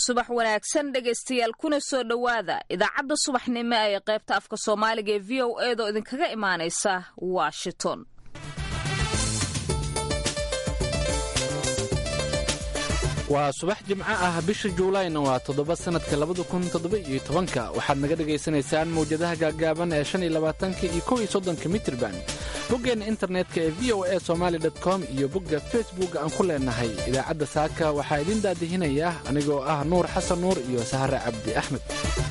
subax wanaagsan dhegaystayaal kuna soo dhowaada idaacadda subaxnimo ee qaybta afka soomaaliga ee v o eedoo idinkaga imaanaysa washington waa subax jimco ah bisha juulayna waa toddoba sannadka labada kun toddoba iyo tobanka waxaad naga dhagaysanaysaan mawjadaha gaaggaaban ee shan iyo labaatanka iyo kow iyo soddonka mitirban boggeenna internetka ee v o a somaali com iyo bogga facebook aan ku leenahay idaacadda saaka waxaa idiin daadihinaya anigoo ah nuur xasan nuur iyo sahare cabdi axmed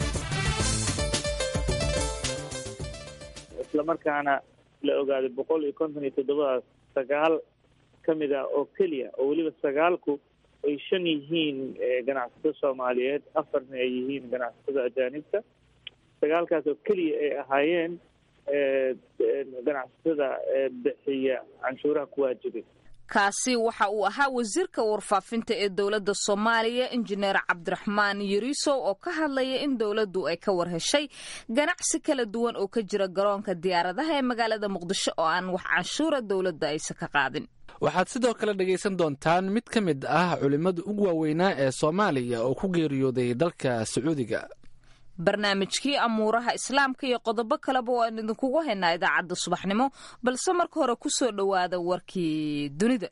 islamarkaana la ogaaday boqol iyo konton iyo toddobadaas sagaal ka mid ah oo keliya oo weliba sagaalku ay shan yihiin ganacsato soomaaliyeed afarna ay yihiin ganacsatada ajaanibta sagaalkaas oo keliya ay ahaayeen ganacsatada bixiya canshuuraha ku waajibay kaasi waxa uu ahaa wasiirka warfaafinta ee dowladda soomaaliya injineer cabdiraxmaan yariisow oo ka hadlaya in dowladdu ay ka war heshay ganacsi kala duwan oo ka jira garoonka diyaaradaha ee magaalada muqdisho oo aan wax canshuura dowladda aysa ka qaadin waxaad sidoo kale dhegaysan doontaan mid ka mid ah culimmada ugu waaweynaa ee soomaaliya oo ku geeriyooday dalka sacuudiga barnaamijkii amuuraha islaamka iyo qodobo kaleba waan idinkugu haynaa idaacadda subaxnimo balse marka hore ku soo dhowaada warkii dunida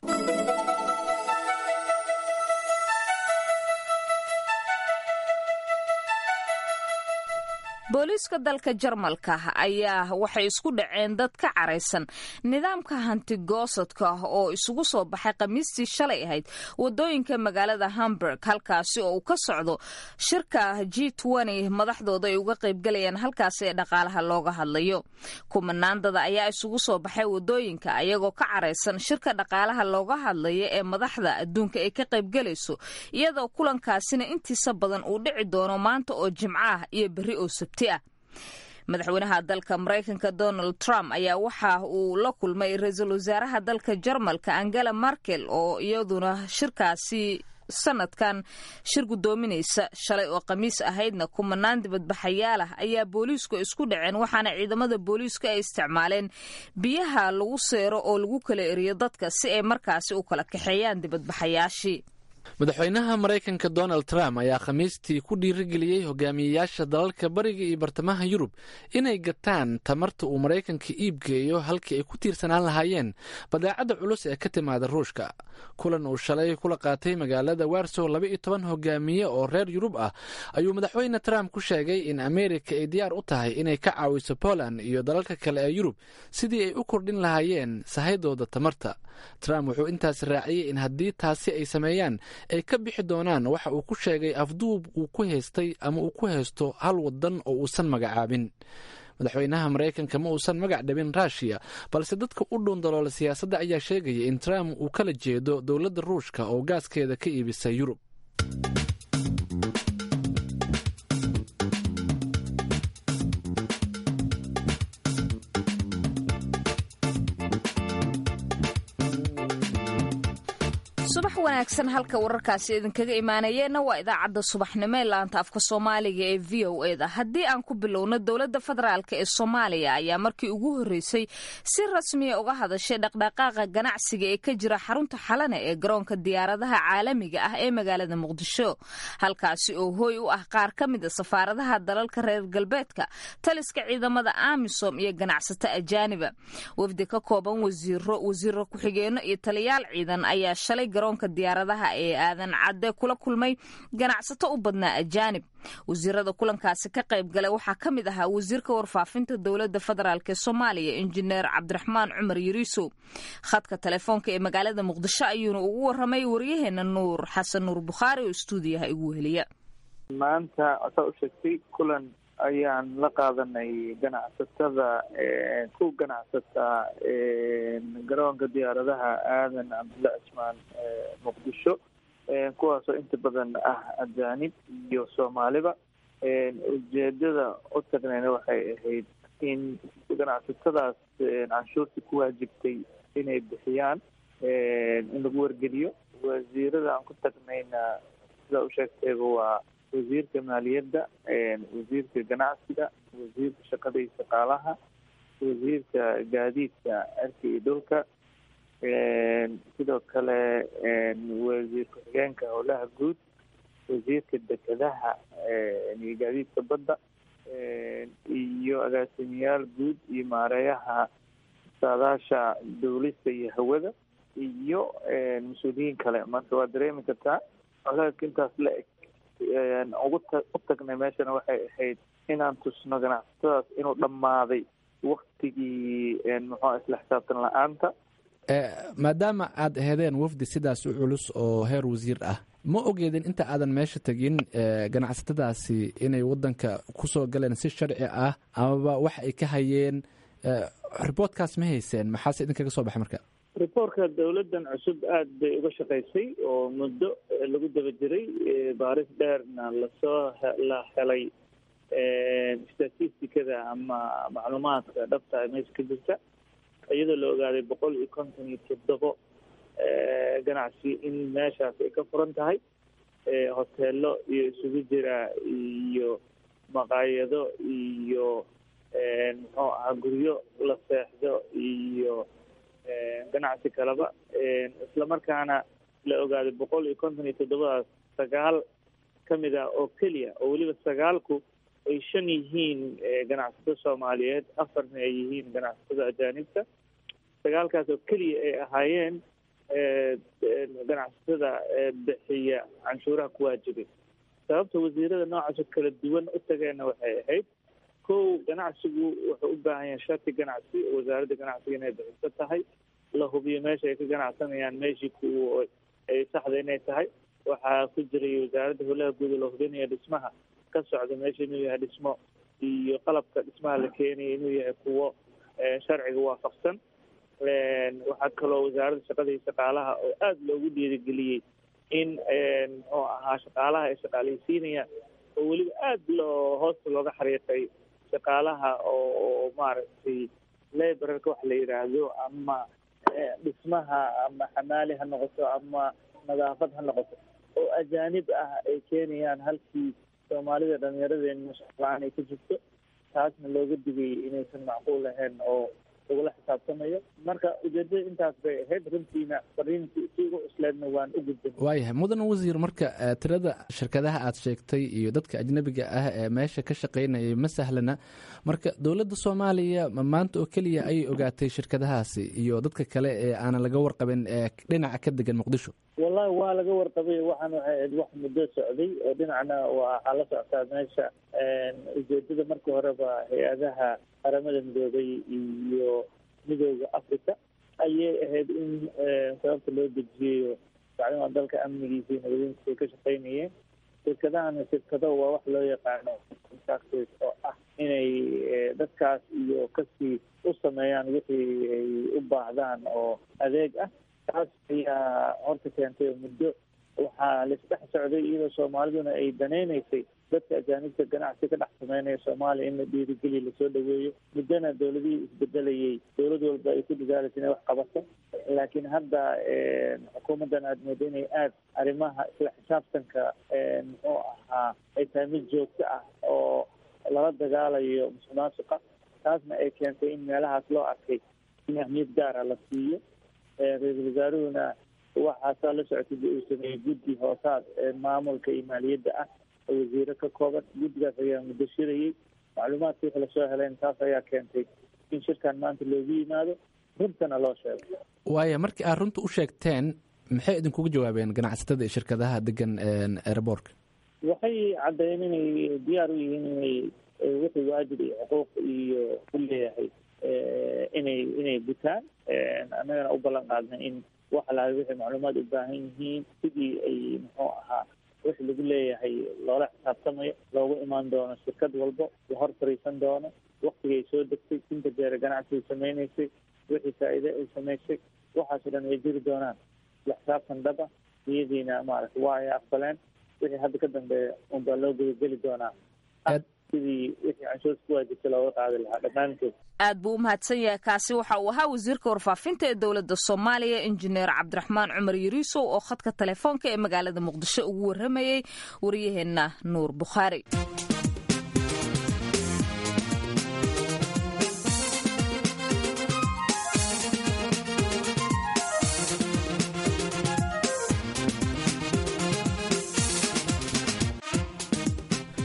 booliiska dalka jarmalka ayaa waxay isku dhaceen dad ka caraysan nidaamka hantigoosadka oo isugu soo baxay khamiistii shalay ahayd wadooyinka magaalada hamburg halkaasi oo uu ka socdo shirka g madaxdooda ay uga qaybgalayaan halkaasi ee dhaqaalaha looga hadlayo kumanaandada ayaa isugu soo baxay wadooyinka ayagoo ka caraysan shirka dhaqaalaha looga hadlaya ee madaxda adduunka ay ka qaybgalayso iyadoo kulankaasina intiisa badan uu dhici doono maanta oo jimco ah iyo berri oo sabti madaxweynaha dalka maraykanka donald trump ayaa waxa uu la kulmay ra-iisul wasaaraha dalka jarmalka angela markel oo iyaduna shirkaasi sanadkan shir gudoominaysa shalay oo khamiis ahaydna kumanaan dibadbaxayaal ah ayaa booliisku isku dhaceen waxaana ciidamada booliiska ay isticmaaleen biyaha lagu seero oo lagu kala eriyo dadka si ay markaasi u kala kaxeeyaan dibadbaxayaashii madaxweynaha maraykanka donald trump ayaa khamiistii ku dhiirigeliyey hogaamiyeyaasha dalalka bariga iyo bartamaha yurub inay gataan tamarta uu maraykanka iibgeeyo halkii ay ku tiirsanaan lahaayeen badeecadda culus ee ka timaada ruushka kulan uu shalay kula qaatay magaalada warsow laba iyo toban hogaamiye oo reer yurub ah ayuu madaxweyne trump ku sheegay in ameerika ay diyaar u tahay inay ka caawiso poland iyo dalalka kale ee yurub sidii ay u kordhin lahaayeen sahaydooda tamarta trump wuxuu intaas raaciyey in haddii taasi ay sameeyaan ay ka bixi doonaan waxa uu ku sheegay afduub uu ku haystay ama uu ku haysto hal wadan oo uusan magacaabin madaxweynaha maraykanka ma uusan magac dhabin ruushiya balse dadka u dhuundaloola siyaasadda ayaa sheegaya in trump uu kala jeedo dowladda ruushka oo gaaskeeda ka iibisa yurub subax wanaagsan halka wararkaasi idinkaga imaanayeenna waa idaacadda subaxnimo ee laanta afka soomaaliga ee v o eda haddii aan ku bilowno dowladda federaalk ee soomaaliya ayaa markii ugu horreysay si rasmiya uga hadashay dhaqdhaqaaqa ganacsiga ee ka jira xarunta xalane ee garoonka diyaaradaha caalamiga ah ee magaalada muqdisho halkaasi oo hooy u ah qaar ka mid a safaaradaha dalalka reer galbeedka taliska ciidamada amisom iyo ganacsato ajaaniba wafdi ka kooban wasiiro wasiiro ku-xigeenno iyo taliyaal ciidan ayaa shalay garoonka diyaaradaha ee aadan cadde kula kulmay ganacsato u badnaa ajaanib wasiirada kulankaasi ka qayb galay waxaa ka mid ahaa wasiirka warfaafinta dowladda federaalk ee soomaaliya injineer cabdiraxmaan cumar yariisow khadka telefoonka ee magaalada muqdisho ayuuna ugu waramay waryaheena nuur xasan nuur bukhaari oo stuudiyaha igu weheliya maanta saa u sheegtay kulan ayaan la qaadanay ganacsatada ku ganacsata garoonka diyaaradaha aadan cabdulla cismaan muqdisho kuwaasoo inta badan ah ajaanib iyo soomaaliba ujeedada u tagnayna waxay ahayd in ganacsatadaas canshuurta ku waajibtay inay bixiyaan in lagu wargeliyo wasiirada aan ku tagnayna sidaa u sheegtayba waa wasiirka maaliyadda wasiirka ganacsiga wasiirka shaqada iyo shaqaalaha wasiirka gaadiidka cirka iyo dhulka sidoo kale wasiir ku-xigeenka howlaha guud wasiirka dekedaha iyo gaadiidka badda iyo agaasimayaal guud iyo maareeyaha saadaasha dawlista iyo hawada iyo mas-uuliyiin kale marka waa dareemi kartaa colaadka intaas la eg ugu ta u tagnay meeshana waxay ahayd inaan tusno ganacsatadaas inuu dhammaaday waktigii muxua isla xisaabtan la-aanta maadaama aad aheedeen wafdi sidaas u culus oo heer wasiir ah ma ogeedin inta aadan meesha tegin ganacsatadaasi inay wadanka kusoo galeen si sharci ah amaba wax ay ka hayeen riboortkaas ma hayseen maxaase idinkaga soo baxay marka riboortka dawladdan cusub aada bay uga shaqaysay oo muddo lagu daba jiray baaris dheerna lasoo la helay statisticada ama macluumaadka dhabta ee meesha ka jirta iyadoo la ogaaday boqol iyo konton iyo toddobo ganacsi in meeshaas ay ka furan tahay hoteelo iyo isugu jira iyo maqaayado iyo muxuu ahaa guryo la seexdo iyo ganacsi kaleba islamarkaana la ogaaday boqol iyo konton iyo toddobadaas sagaal kamid ah oo keliya oo weliba sagaalku ay shan yihiin ganacsato soomaaliyeed afarna ay yihiin ganacsatada ajaanibta sagaalkaas oo keliya ay ahaayeen ganacsatada bixiya canshuuraha ku waajibay sababta wasiirada noocaas oo kala duwan u tageenna waxay ahayd kow ganacsigu wuxuu u baahan yahay shati ganacsi wasaaradda ganacsiga inay bixiso tahay la hubiyo meesha ay ka ganacsanayaan meeshii ku ay saxda inay tahay waxaa ku jiray wasaaradda howlaha guud oo la hubinaya dhismaha ka socda meesha inuu yahay dhismo iyo qalabka dhismaha la keenaya inuu yahay kuwo sharciga waafaqsan waxaa kaloo wasaaradda shaqada iyo shaqaalaha oo aada loogu dhiirigeliyey in muxuu ahaa shaqaalaha ay shaqaaleysiinayaan oo weliba aada loo hoosta looga xariiqay shaqaalaha oo maaragtay laborarka waxa la yidhaahdo ama dhismaha ama xamaali ha noqoto ama nadaafad ha noqoto oo ajaanib ah ay keenayaan halkii soomaalida dhalinyaradeenna shaqla-aan ay ka jirto taasna looga digay inaysan macquul ahayn oo lagula xisaabtamayo marka ujeedada intaas bay ahayd runtiina fariintii si ugu cusleedna waan u gudbin waayahay mudan wasiir marka tirada shirkadaha aad sheegtay iyo dadka ajnabiga ah ee meesha ka shaqaynayay ma sahlana marka dowladda soomaaliya ma maanta oo keliya ayay ogaatay shirkadahaasi iyo dadka kale ee aanan laga warqabin ee dhinaca ka degan muqdisho wallahi waa laga warqabay waxaan waxay ahayd wax muddo socday oo dhinacna waxaa la socotaa meesha ujeedada markii horeba hay-adaha qaramada midoobay iyo midooda africa ayay ahayd in sababta loo dejiyayo bacdima dalka amnigiisa iyo nabadiintiisa ay ka shaqaynayeen shirkadahana shirkado waa wax loo yaqaano contractors oo ah inay dadkaas iyo kasii u sameeyaan wixii ay u baahdaan oo adeeg ah taas ayaa horta keentay oo muddo waxaa laisdhex socday iyadoo soomaaliduna ay danaynaysay dadka ajaanibta ganacsi ka dhex sameynaya soomaaliya in la dhiirigeliya lasoo dhaweeyo muddona dawladihii isbedelayay dawlad walba ay ku dadaalaysa inay wax qabato laakiin hadda xukuumaddan aada moodo inay aada arrimaha isla xisaabtanka muxuu ahaa ay tahay mid joogto ah oo lala dagaalayo musuqmaasuqa taasna ay keentay in meelahaas loo arkay in ahmiyad gaara la siiyo ra-iisul wasaaruhuna waxaasaa la socotay uu sameeyey guddi hoosaad maamulka iyo maaliyadda ah oo wasiiro ka kooban guddigaas ayaa muddo shirayey macluumaadka wixii lasoo helayn taas ayaa keentay in shirkan maanta loogu yimaado runtana loo sheego waaya markii aad runta u sheegteen maxay idinkugu jawaabeen ganacsatada iyo shirkadaha degan airboortka waxay caddeeyeen inay diyaar u yihiin inay wixii waajib iyo xuquuq iyo u leeyahay inay inay gutaan annagana u ballan qaadnay in wax lahay wixii macluumaad u baahan yihiin sidii ay muxuu ahaa wixii lagu leeyahay loola xisaabtamayo loogu imaan doono shirkad walbo la hor fariisan doono waktigay soo degtay inta jeere ganacsiay samaynaysay wixii faa'iide ay samaysay waxaasoo dhan way jiri doonaan la xisaabtan dhaba iyadiina maaragta waa ay aqbaleen wixii hadda ka dambeeya unbaa loo gudageli doonaa sidii wixii canshuurta ku waajibtay looga qaadi lahaa dhammaantood aad buu u mahadsan yahay kaasi waxa uu ahaa wasiirka warfaafinta ee dowladda soomaaliya injineer cabdiraxmaan cumar yariisow oo khadka telefoonka ee magaalada muqdisho ugu warramayey wariyaheenna nuur bukhaari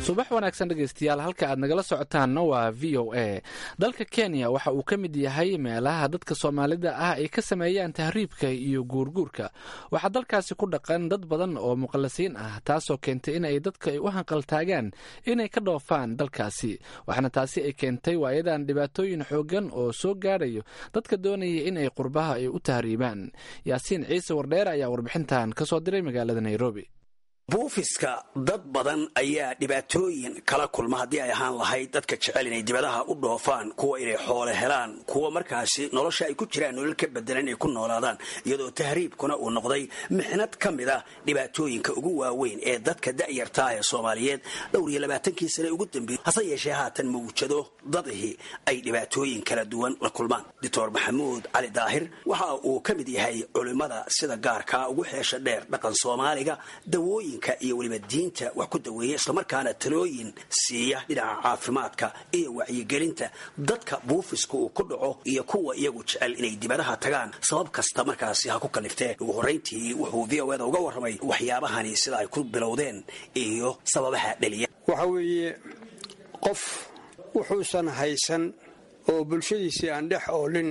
subax wanaagsan dhegaystayaal halka aad nagala socotaanna waa v o a dalka kenya waxa uu ka mid yahay meelaha dadka soomaalida ah ay ka sameeyaan tahriibka iyo guurguurka waxaa dalkaasi ku dhaqan dad badan oo muqallasiin ah taasoo keentay in ay dadka ay u hanqaltaagaan inay ka dhoofaan dalkaasi waxaana taasi ay keentay waayadan dhibaatooyin xoogan oo soo gaadhayo dadka doonaya in ay qurbaha ay u tahriibaan yaasiin ciise wardheer ayaa warbixintan ka soo diray magaalada nairobi buufiska dad badan ayaa dhibaatooyin kala kulma haddii ay ahaan lahayd dadka jecel inay dibadaha u dhoofaan kuwa inay xoole helaan kuwa markaasi nolosha ay ku jiraan nolol ka bedelan inay ku noolaadaan iyadoo tahriibkuna uu noqday mixnad ka mid ah dhibaatooyinka ugu waaweyn ee dadka da'yartaa ee soomaaliyeed dhowr iyo labaatankii sane ugu dambeeyey hase yeeshee haatan mawjado dadihii ay dhibaatooyin kala duwan la kulmaan doctor maxamuud cali daahir waxa uu ka mid yahay culimmada sida gaarkaa ugu xeesha dheer dhaqan soomaaliga dawooyin iyo weliba diinta wax ku daweeya islamarkaana talooyin siiya dhinaca caafimaadka iyo wacyigelinta dadka buufiska uu ku dhaco iyo kuwa iyagu jecel inay dibadaha tagaan sabab kasta markaasi ha ku kaliftee ugu horrayntii wuxuu v o eda uga warramay waxyaabahani sida ay ku bilowdeen iyo sababaha dhaliya waxa weeye qof wuxuusan haysan oo bulshadiisii aan dhex oolin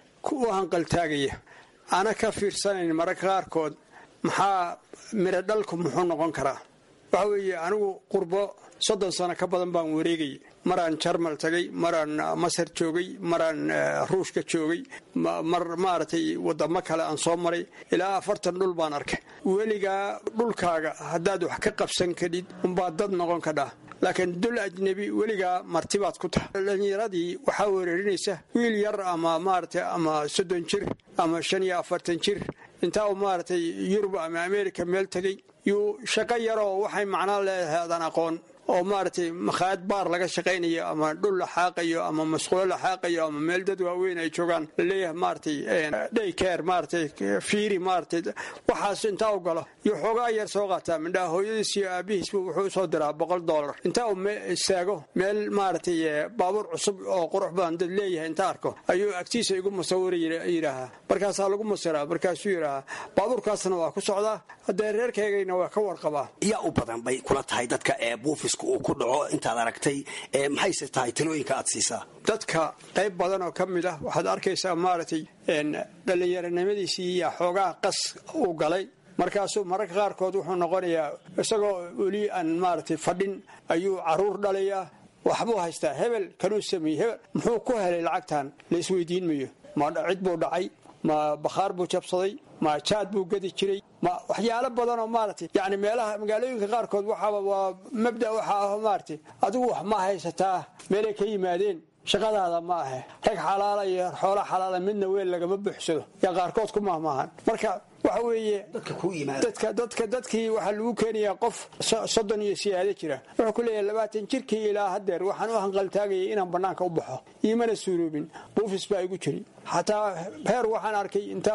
u hanqaltaagaya ana ka fiirsanayn mararka qaarkood maxaa miro dhalku muxuu noqon karaa waxa weeye anigu qurbo soddon sano ka badan baan wareegayay maraan jarmal tagay maraan masar joogay maraan ruushka joogay mar maaragtay wadamo kale aan soo maray ilaa afartan dhul baan arkay weligaa dhulkaaga haddaad wax ka qabsan kadhid unbaad dad noqon kadhaa laakiin dul ajnebi weligaa martibaad ku tahay dhallinyaradii waxaa weerarinaysa wiil yar ama maaragtay ama soddon jir ama shan iyo afartan jir intaa uu maaragtay yurub ama america meel tegey yuu shaqo yaroo waxay macnaa leedahay adan aqoon oo maaragtay makhaayad baar laga shaqaynayo ama dhul la xaaqayo ama masquulo la xaaqayo ama meel dad waaweyn ay joogaan laleeyahay maaragtay dhaykeer maaragtay fiiri maaragtay waxaas intaa u galo iyo xoogaa yar soo qaataa mindhaa hooyadiis iyo aabihiisba wuxuu usoo diraa boqol dollar intaa uu istaago meel maaragtay baabuur cusub oo qurux badan dad leeyahay inta arko ayuu agtiisa igu musawira yidhaahaa markaasaa lagu musiraa markaasuu yidhaahaa baabuurkaasna waa ku socdaa haddee reerkaygayna waa ka warqabaa yaa u badan bay kula tahay dadka ee buufis uu ku dhaco intaad aragtay maxayse tahay talooyinka aad siisaa dadka qayb badan oo ka mid ah waxaad arkaysaa maaragtay dhallinyaronimadiisii iyo xoogaa qas uu galay markaasuu mararka qaarkood wuxuu noqonayaa isagoo weli aan maaragtay fadhin ayuu caruur dhalayaa waxbuu haystaa hebel kanuu sameeyey hebel muxuu ku helay lacagtan la isweydiin mayo ma cid buu dhacay ma bakhaar buu jabsaday ma jaad buu gadi jiray ma waxyaalo badan oo maaragtay yani meelaha magaalooyinka qaarkood waxaaba waa mabda waxa ah maaragtay adigu wax ma haysataa meelay ka yimaadeen shaqadaada ma ahe rag xalaala iyo xoola xalaala midna weel lagama buuxsado yaa qaarkood ku mahmaahan marka waxa weeye dadka dadka dadkii waxaa lagu keenayaa qof soddon iyo siyaado jira wuxuu ku leeyahay labaatan jirkii ilaa hadeer waxaan u hanqaltaagayay inaan bannaanka u baxo iimana suuroobin buufis baa igu jiri xataa heer waxaan arkay inta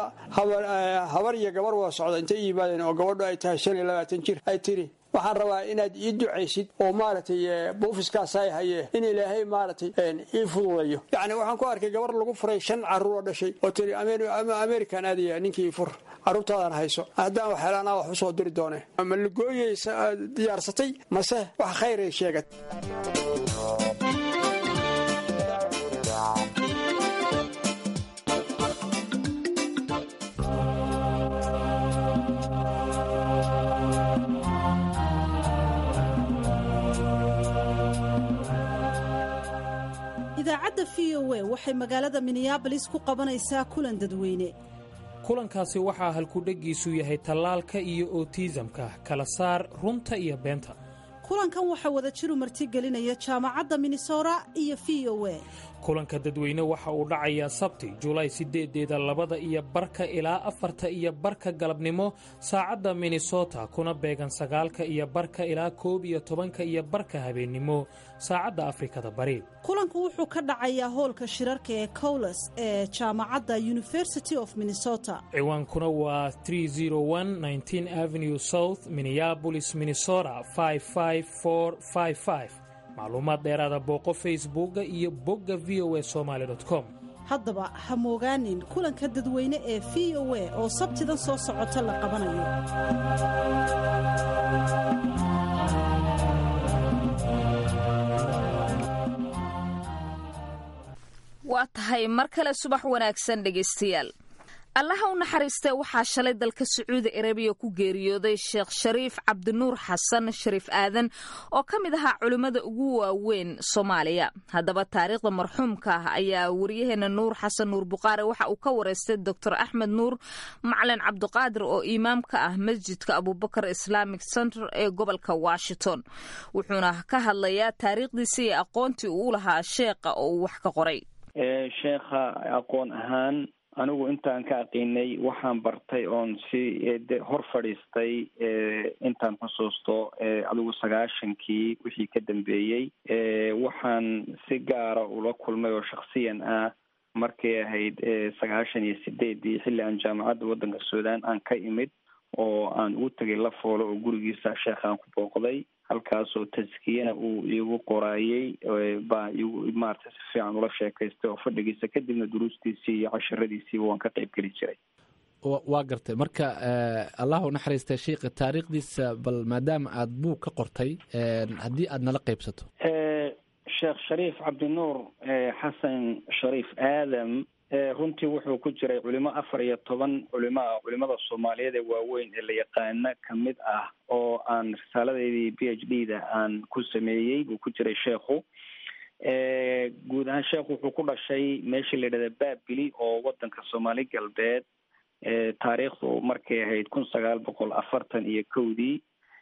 habar iyo gabar waa socda intay i yimaadeen oo gabadho ay tahay shan iyo labaatan jir ay tiri waxaan rabaa inaad ii ducaysid oo maaragtay buufiskaasay haye in ilaahay maaragtay ii fududayo yacni waxaan ku arkay gabar lagu furay shan carruur oo dhashay oo tiri american aadaya ninkii fur carruurtaadan hayso haddaan wax helaanaa wax usoo diri doone ma lagooyay diyaarsatay mase wax khayray sheegad idaacadda v o a waxay magaalada minneabolis ku qabanaysaa kulan dadweyne kulankaasi waxaa halkudheggiisu yahay tallaalka iyo otiisamka kala saar runta iyo beenta kulankan waxaa wada jiru martigelinaya jaamacadda minnesota iyo v o a kulanka dadweyne waxa uu dhacayaa sabti julaay sideedeeda labada iyo barka ilaa afarta iyo barka galabnimo saacadda minnesota kuna beegan sagaalka iyo barka ilaa koob iyo tobanka iyo barka habeennimo saacadda afrikada bari kulanku wuxuu ka dhacayaa hoolka shirarka ee cowles ee jaamacadda university of minnesota ciwaankuna waa avenue south minneabolis minnesota macluumaad dheeraada booqo facebooka iyo bogga v o a somaali com haddaba ha moogaanin kulanka dadweyne ee v o a oo sabtidan soo socota la qabanayo waa tahay mar kale subax wanaagsan dhegaystayaal allaha u naxariistee waxaa shalay dalka sacuudi arabiya ku geeriyooday sheekh shariif cabdinuur xasan shariif aadan oo ka mid ahaa culimmada ugu waaweyn soomaaliya haddaba taariikhda marxuumka ah ayaa wariyaheena nuur xasan nuur buqaare waxa uu ka wareystay doctor axmed nuur macalin cabdiqaadir oo imaam ka ah masjidka abubakar islamic center ee gobolka washington wuxuuna ka hadlayaa taariikhdiisa iyo aqoontii uu lahaa sheekha oo uu wax ka qoray sheekha aqoon ahaan anigu intaan ka aqiinay waxaan bartay oon si hor fadhiistay intaan xusuusto adigu sagaashankii wixii ka dambeeyey waxaan si gaara ula kulmay oo shaksiyan ah markay ahayd sagaashan iyo sideedii xilli aan jaamacadda waddanka suudaan aan ka imid oo aan ugu tegay la foolo oo gurigiisa sheekhaan ku booqday halkaasoo taskiyana uu iigu qoraayey baa igu maarata si fiican ula sheekaystay oo fadhigiisa kadibna duruustiisii iyo cashiradiisiiba waan ka qayb geli jiray waa gartay marka allah u naxariistay sheikha taariikhdiisa bal maadaama aada buug ka qortay haddii aada nala qaybsato sheekh shariif cabdinuur xasan shariif aadam runtii wuxuu ku jiray culimo afar iyo toban culimo ah culimada soomaaliyeed ee waaweyn ee la yaqaana kamid ah oo aan risaaladeedii b h d da aan ku sameeyey buu ku jiray sheekhu guud ahaan sheekhu wuxuu ku dhashay meeshii la yidhahda baabili oo wadanka soomaali galbeed taariikhdu markay ahayd kun sagaal boqol afartan iyo kowdii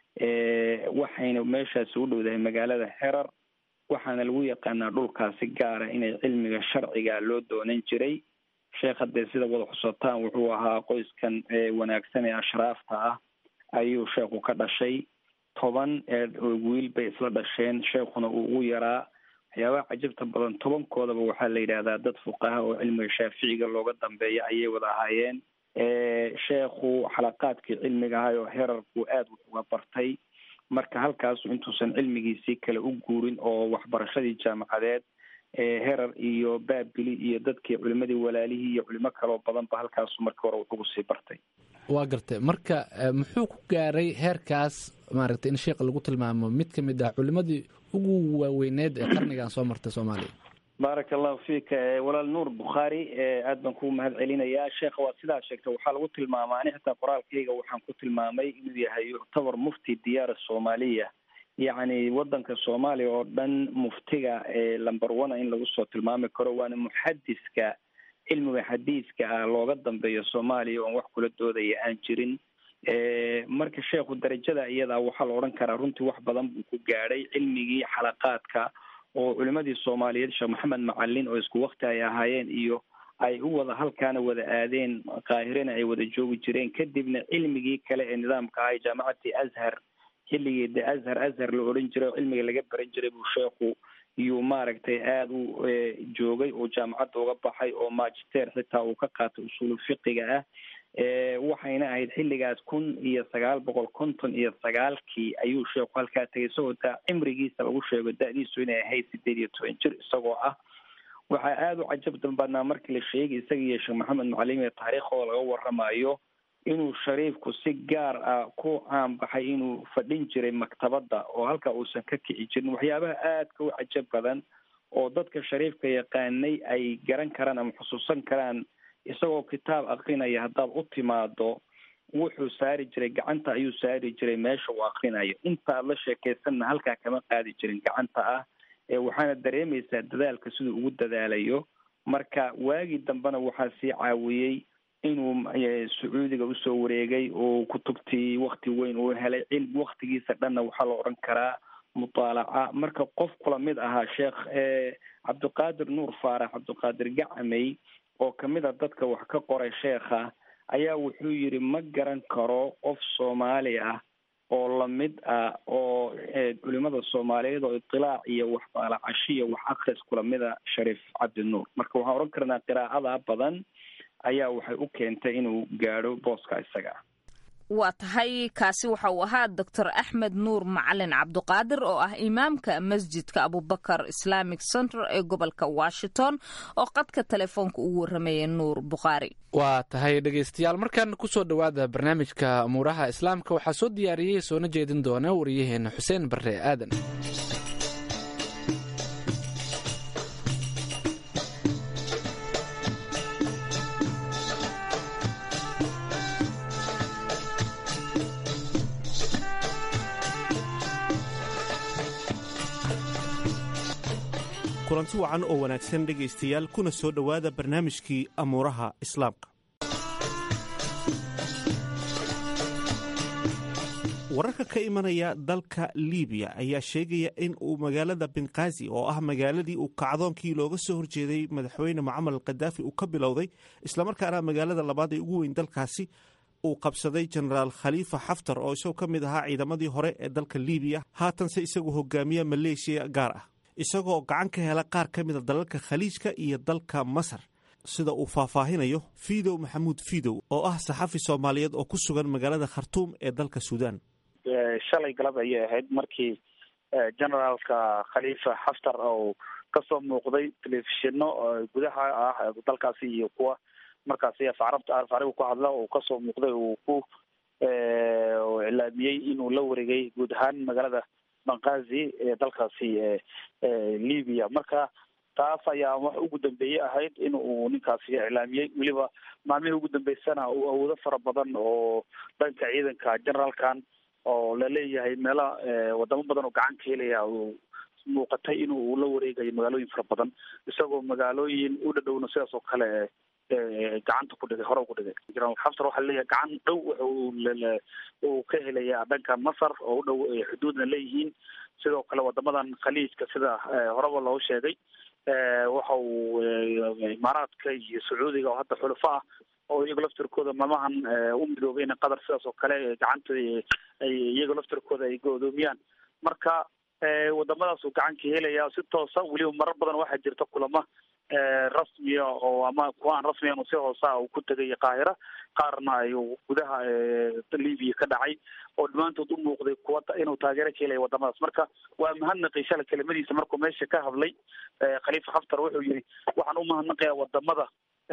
waxayna meeshaasi u dhowdahay magaalada herar waxaana lagu yaqaanaa dhulkaasi gaara inay cilmiga sharciga loo doonan jiray sheekh haddee sida wada xusataan wuxuu ahaa qoyskan wanaagsan ee ashraafta ah ayuu sheekhu ka dhashay toban wiil bay isla dhasheen sheekhuna uu ugu yaraa waxyaabaha cajabta badan tobankoodaba waxaa la yidhahdaa dad fuqaha oo cilmiga shaaficiga looga dambeeya ayay wada ahaayeen sheekhu xalaqaadkii cilmiga ahay oo herarku aada wax uga bartay marka halkaasu intuusan cilmigiisii kale u guurin oo waxbarashadii jaamacadeed herar iyo baabili iyo dadkii culimadii walaalihii iyo culimo kaloo badanba halkaasu markii hore wuxugu sii bartay waa gartay marka muxuu ku gaaray heerkaas maaragtay in sheekha lagu tilmaamo mid ka mid ah culimadii ugu waaweyneed ee qarnigan soo martay soomaaliya baaraka allahu fiika walaal nuur bukhaari aad baan kugu mahad celinayaa sheekha waa sidaa sheegtay waxaa lagu tilmaamaa ani xitaa qoraalkayga waxaan ku tilmaamay inuu yahay yuctabar mufti diyaar soomaaliya yacni wadanka soomaaliya oo dhan muftiga lamber one in lagu soo tilmaami karo waana muxadiska cilmiga xadiiska ah looga dambeeyo soomaaliya oon wax kula doodaya aan jirin marka sheekhu darajada iyadaa waxaa la odhan karaa runtii wax badan buu ku gaadhay cilmigii xalaqaadka oo culimadii soomaaliyeed sheekh maxamed macalin oo isku wakti ay ahaayeen iyo ay u wada halkaana wada aadeen qaahirena ay wada joogi jireen kadibna cilmigii kale ee nidaamka ahay jaamacadii azhar xilligii de azhar azhar la odhan jiray oo cilmiga laga baran jiray buu sheekhu iyuu maaragtay aada u joogay oo jaamacadda uga baxay oo magister xitaa uu ka qaatay usuulu fiqiga ah waxayna ahayd xilligaas kun iyo sagaal boqol konton iyo sagaalkii ayuu sheekhu halkaa tegay isagoo daa cimrigiisa lagu sheego da-diisu inay ahayd sideed iyo toban jir isagoo ah waxaa aada u cajab badnaa markii la sheegay isaga iyo sheekh maxamed macalin ee taariikhdooda laga waramayo inuu shariifku si gaar ah ku caanbaxay inuu fadhin jiray maktabadda oo halka uusan ka kici jirin waxyaabaha aadka u cajab badan oo dadka shariifka yaqaanay ay garan karaan ama xusuusan karaan isagoo kitaab akrinaya haddaad u timaado wuxuu saari jiray gacanta ayuu saari jiray meesha uu akrinayo intaad la sheekaysanna halkaa kama qaadi jirin gacanta ah waxaana dareemaysaa dadaalka siduu ugu dadaalayo marka waagii dambena waxaa sii caawiyey inuu sacuudiga usoo wareegay oo kutubtii wakti weyn uu helay cilmi waktigiisa dhanna waxaa la odhan karaa mutaalaca marka qof kula mid ahaa sheekh cabdiqaadir nuur faarax cabdiqaadir gacamey oo kamid a dadka wax ka qoray sheekha ayaa wuxuu yidhi ma garan karo qof soomaali ah oo lamid ah oo culimada soomaaliyeed oo itilaac iyo wax baalacashi iyo wax akris kulamida shariif cabdinuur marka waxaan odhan karnaa qiraa'ada badan ayaa waxay u keentay inuu gaadho booska isaga waa tahay kaasi waxa uu ahaa doctor axmed nuur macalin cabduqaadir oo ah imaamka masjidka abubakar islamic center ee gobolka washington oo qadka telefoonka ugu warramaya nuur bukhaari waa tahay dhegaystayaal markan kusoo dhowaada barnaamijka umuuraha islaamka waxaa soo diyaariyey soona jeedin doona wariyaheena xuseen barre aadan kulanti wacan oo wanaagsan dhegaystayaal kuna soo dhowaada barnaamijkii amuuraha islaamka wararka ka imanaya dalka libiya ayaa sheegaya in uu magaalada benkazi oo ah magaaladii uu kacdoonkii looga soo horjeeday madaxweyne mucamar alkhadaafi uu ka bilowday islamarkaana magaalada labaad ee ugu weyn dalkaasi uu qabsaday jenaraal khaliifa xaftar oo isagoo ka mid ahaa ciidamadii hore ee dalka libiya haatanse isagu hogaamiya maleeshiya gaar ah isagoo gacan ka hela qaar ka mida dalalka khaliijka iyo dalka masar sida uu faahfaahinayo fidow maxamuud fidow oo ah saxafi soomaaliyeed oo ku sugan magaalada khartuum ee dalka suudaan shalay galab ayay ahayd markii generaalka khaliifa xaftar oo kasoo muuqday telefishino gudaha ah dalkaasi iyo kuwa markaasi afarabta afariga ku hadla uu kasoo muuqday uu ku iclaamiyey inuu la wareegay guud ahaan magaalada bankazi ee dalkaasi libya marka taas ayaa wax ugu dambeeyey ahayd in uu ninkaasi iclaamiyey weliba maalmihii ugu dambeysana uu awoodo fara badan oo dhanka ciidanka generaalkan oo laleeyahay meela wadamo badan oo gacan ka helaya uu muuqatay in uu la wareegayo magaalooyin fara badan isagoo magaalooyin u dhadhowna sidaas oo kale gacanta ku dhigay hore ku dhigay generaal xaftar waxaa leeyahay gacan dhow wuxu uu ka helayaa dhanka masar oo u dhow xuduudna leeyihiin sidoo kale wadamadan khaliijka sida horeba loo sheegay waxa uu imaaraadka iyo sacuudiga oo hadda xulafo ah oo iyaga laftirkooda maalmahan u midoobeen qatar sidaas oo kale gacanta ay iyaga laftirkooda ay go-doomiyaan marka wadamadaas uu gacan ka helaya si toosa weliba marar badan waxaa jirta kulama rasmiya oo ama kuwa aan rasmiyan si hoosa uu ku tegay qaahira qaarna ay gudaha libya ka dhacay oo dhammaantood u muuqday kuwa inuu taageero ka helaya wadamadaas marka waa mahadnaqay shala kelimadiisa markuu meesha ka hadlay khaliifa xaftar wuxuu yihi waxaan u mahadnaqayaa wadamada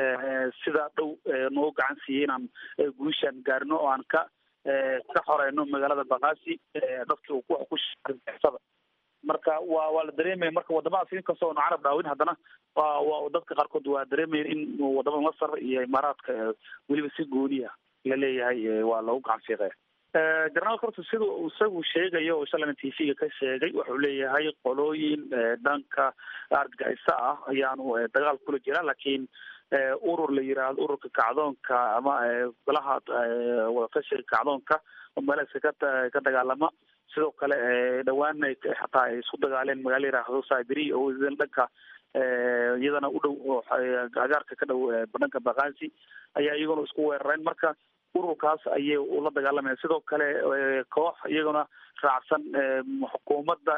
sidaa dhow noo gacan siiyey inaan guushaan gaarino oo aan ka ka xoreyno magaalada bakasi dadki uu wax ku shada marka waa waa la dareemaya marka wadamadaas inkastoo nu carab dhaawin haddana waa waa dadka qaarkood waa dareemaya in wadamada masar iyo imaaraadka weliba si gooniya laleeyahay waa lagu gacan fiiqaya jenaraalka horta sida isagu sheegayo oo shalana t v-ga ka sheegay wuxuu leeyahay qolooyin dhanka argagixisa ah ayaanu dagaal kula jira laakiin urur la yiraahdo ururka kacdoonka ama golaha wadatashiga kacdoonka oo meelasa ka ka dagaalama sidoo kale dhawaana xataa ay isku dagaaleen magaala yiraahdo sabiri oo dhanka iyadana u dhow agaarka ka dhow dhanka bakasi ayaa iyaguna isku weerareen marka ururkaas ayay ula dagaalamaya sidoo kale koox iyaguna raacsan xukuumadda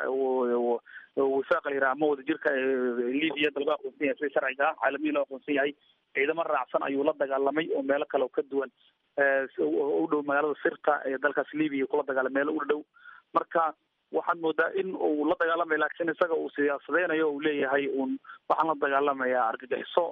wifaaqa la yiraha ama wadajirka libya dalba aqoonsan yahay sida sharciga ah caalamiya loo aqoonsan yahay ciidamo raacsan ayuu la dagaalamay oo meelo kale oo ka duwan u dhow magaalada sirta ee dalkaas libya kula dagaalamay meelo u dhow marka waxaad moodaa in uu la dagaalamaya laakiin isaga uu siyaasadeynayo uu leeyahay un waxaan la dagaalamayaa argagixiso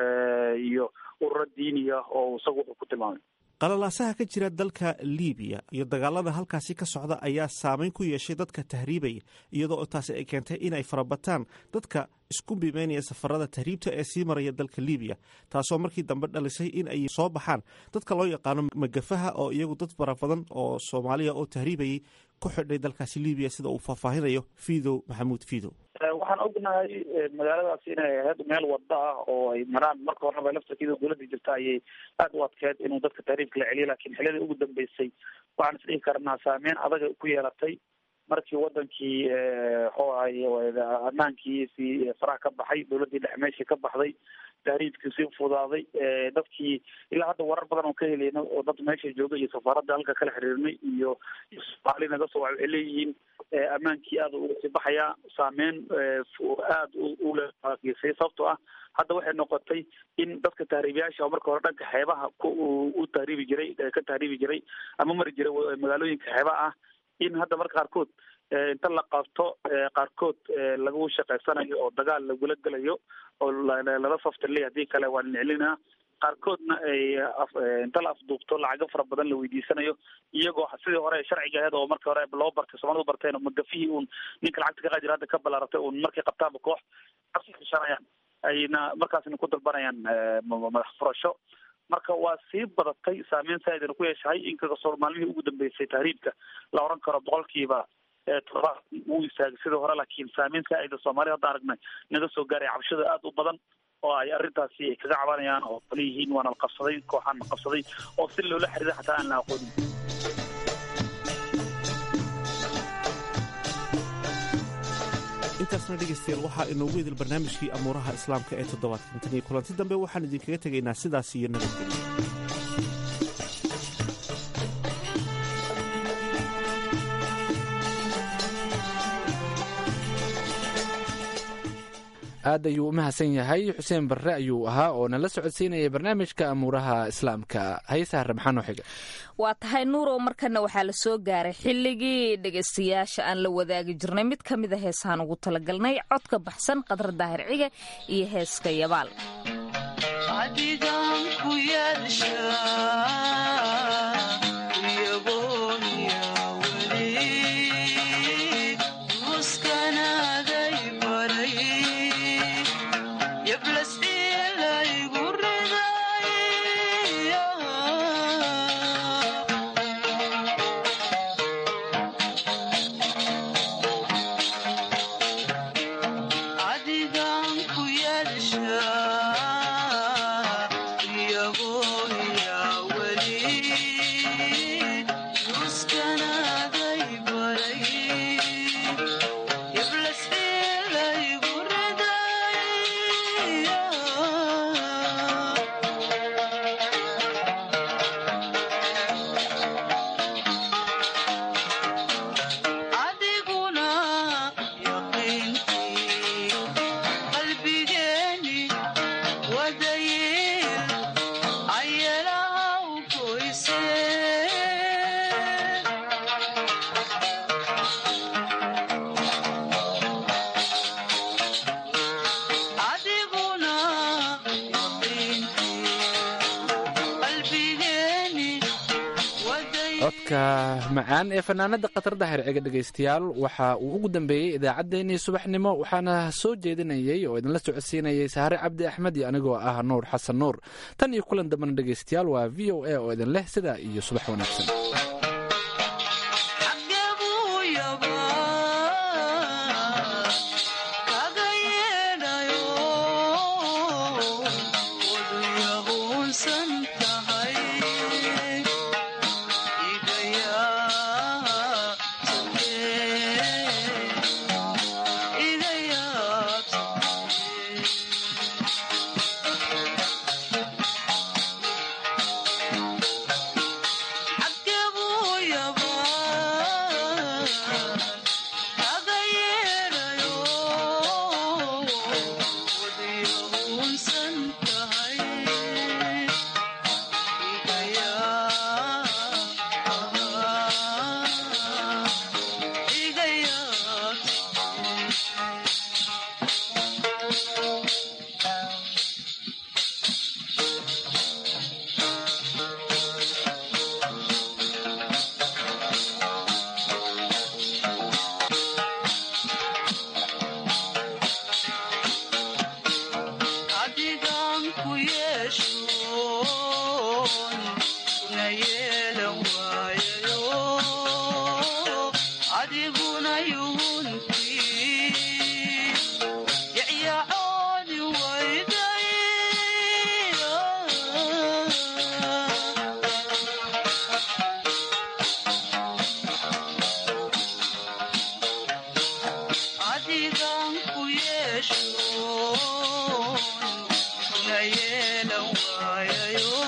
iyo ururo diiniya oo isagu wuxuu ku tilmaamay qalalaasaha ka jira dalka libiya iyo dagaalada halkaasi ka socda ayaa saameyn ku yeeshay dadka tahriibaya iyadoo taasi ay keentay inay farabataan dadka isku bimeynaya safarada tahriibta ee sii maraya dalka libiya taasoo markii dambe dhalisay in ay soo baxaan dadka loo yaqaano magafaha oo iyagu dad fara badan oo soomaaliya oo tahriibayay ku xidhay dalkaasi libiya sida uu faahfaahinayo fidow maxamuud fidow waxaan ognahay magaaladaas inay ahayd meel wada ah oo ay maraan marka horeba laftarkeeda dowladda jirta ayay aada u adkeed inuu dadka tahriibka la celiyo lakin xiliyadii ugu dambeysay waxaan isdhihi karnaa saameyn adag ku yeelatay markii wadankii muxuu ahay ammaankiisii faraha ka baxay dowladdii dhex meeshii ka baxday tahriibkii sii fudaaday dadkii ilaa hadda warar badan oo ka helayna oo dad meesha jooga iyo safaaradda halka kala xiriirnay iyo soomaali naga soo waxay leeyihiin ammaankii aada uga sii baxayaa saameyn aada ulegeysay sababtoo ah hadda waxay noqotay in dadka tahriibiyaasha oo marka hore dhanka xeebaha u tahriibi jiray ka tahriibi jiray ama mari jiray magaalooyinka xeebaha ah in hadda marka qaarkood inta la qabto qaarkood lagu shaqaysanayo oo dagaal lagula gelayo oo lala saftirley haddii kale waa niclinaa qaarkoodna ay inta la afduubto lacago fara badan la weydiisanayo iyagoo sidii hore sharciga aheed oo markii hore loo bartay soomalidu barteen oo magafihii uun ninka lacagta ka qaadi jira hadda ka balaaratay uun markay qabtaanba koox ashanayaan ayna markaasna ku dalbanayaan madax furasho marka waa sii badatay saameyn saaidna ku yeeshahay inkastoo maalmihii ugu dambeysay tahriibka la oran karo boqolkiiba todobaad wuu istaagay sidii hore laakiin saameyn saa'ida soomaalida hadda aragnay naga soo gaaray cabashada aada u badan oo ay arrintaasi ay kaga cabanayaan oo kale yihiin waana la qabsaday kooxaan la qabsaday oo si loola xiriira xataa aan la aqoonin intaasna dhegaystayaal waxaa inoogu idil barnaamijkii amuuraha islaamka ee toddobaadkan tan iyo kulanti dambe waxaan idinkaga tegaynaa sidaas iyo nabadgelyo aad ayuu u mahadsan yahay xuseen barre ayuu ahaa oo nala socodsiinayay barnaamijka amuuraha islaamka haysaha maxaa noo xiga waa tahay nuurow markana waxaa la soo gaaray xilligii dhegaystayaasha aan la wadaagi jirnay mid ka mid a heesahaan ugu talagalnay codka baxsan qadar daahir cige iyo heeska yabaal codka macaan ee fanaanada khatar dahir cega dhegaystayaal waxa uu ugu dambeeyey idaacaddeenii subaxnimo waxaana soo jeedinayey oo idinla socodsiinayay saare cabdi axmed iyo anigoo ah nuur xasan nuur tan iyo kulan dambana dhegaystayaal waa v o a oo idin leh sidaa iyo subax wanaagsan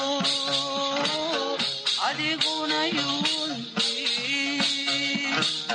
adiguna yunti